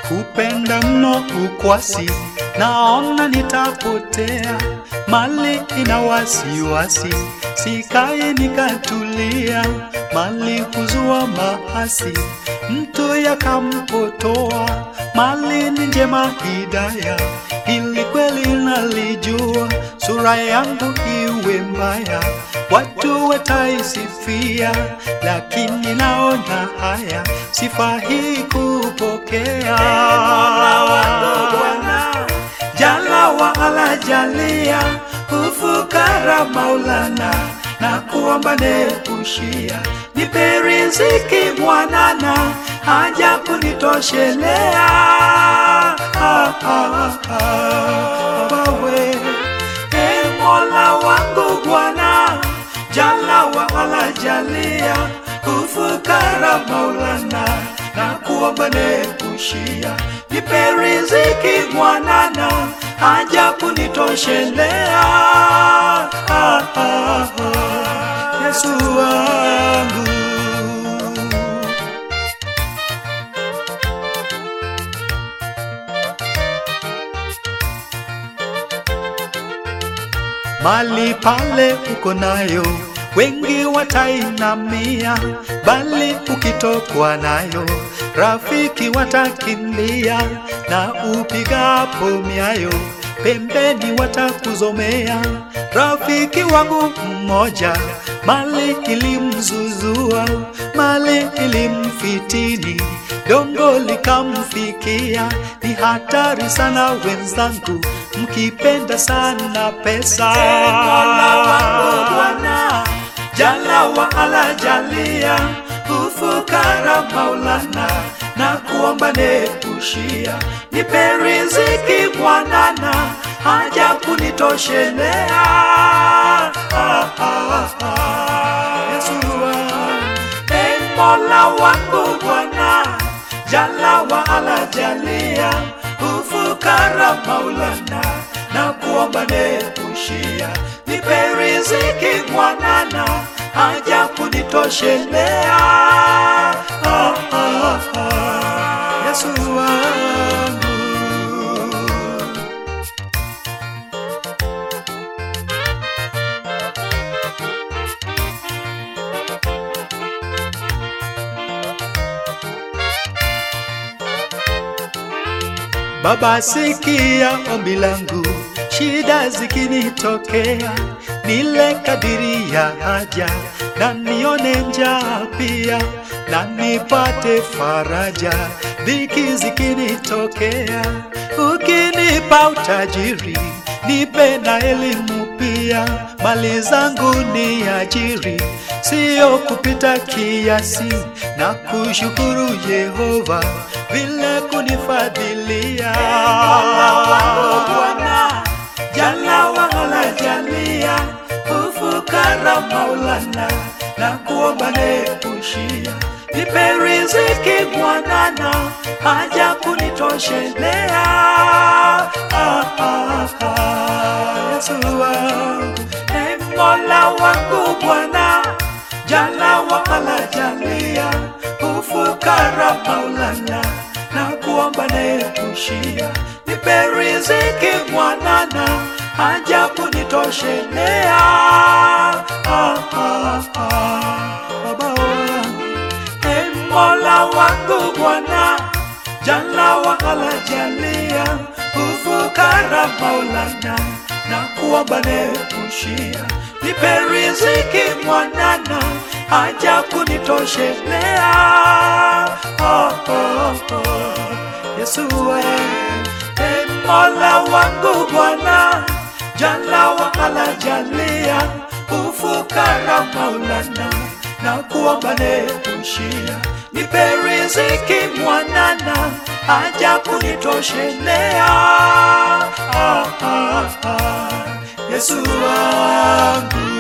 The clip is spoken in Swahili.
kupenda mno ukwasi, naona nitapotea. Mali ina wasiwasi, sikae nikatulia. Mali huzua maasi, mtu yakampotoa. Mali ni njema hidaya, ili kweli nalijua. Sura yangu iwe mbaya, watu wataisifia, lakini naona haya, sifa hii kupokea. Jala wa ala jalia, ufukara Maulana, na kuomba nepushia, nipe riziki mwanana, haja kunitoshelea. Ah, ah, ah, wawe e Mola wangu Bwana, jala wa ala jalia, ufukara Maulana, na kuomba nepushia, nipe riziki mwanana, haja kunitoshelea. Ah, ah, ah, Yesu wangu Mali pale uko nayo, wengi watainamia, bali ukitokwa nayo, rafiki watakimbia, na upigapo miayo, pembeni watakuzomea. Rafiki wangu mmoja, mali ilimzuzua, mali ilimfitini, dongo likamfikia. Ni hatari sana wenzangu, mkipenda sana pesa. Mola wangu Bwana, jala wa ala jalia, ufukara Maulana, na kuomba nepushia, nipe riziki mwanana, haja kunitoshelea. Ah, ah, ah, Yesu wangu, e Mola wangu Bwana, jala wa ala jalia, ufukara Maulana, na kuomba nepushia, nipe riziki mwanana, haja kunitoshelea. Ah, ah, ah, Yesu wangu Baba, sikia ombi langu, shida zikinitokea, nile kadiri ya haja, na nione njaa pia, na nipate faraja, dhiki zikinitokea. Ukinipa utajiri, nipe na elimu pia, mali zangu ni ajiri, siyo kupita kiasi, na kushukuru Yehova vile kunifadhilia. Bwana jala wala jalia, ufukara Maulana, na kuomba nepushia, nipe riziki mwanana, haja kunitoshelea. Ah, ah, ah, Yesu wangu, e Mola wangu Bwana, jala wala jalia, ufukara Maulana, na kuomba nepushia, nipe riziki mwanana, haja kunitoshelea. Ah, ah, ah, Baba wangu, e Mola wangu Bwana, jala wala jalia, ufukara Maulana, na kuomba nepushia, nipe riziki mwanana, haja kunitoshelea. Oh, oh, oh. Yesu wewe, e Mola wangu Bwana, jala wala jalia, ufukara Maulana, na kuomba nepushia, nipe riziki mwanana, haja kunitoshelea. Ah, ah, ah. Yesu wangu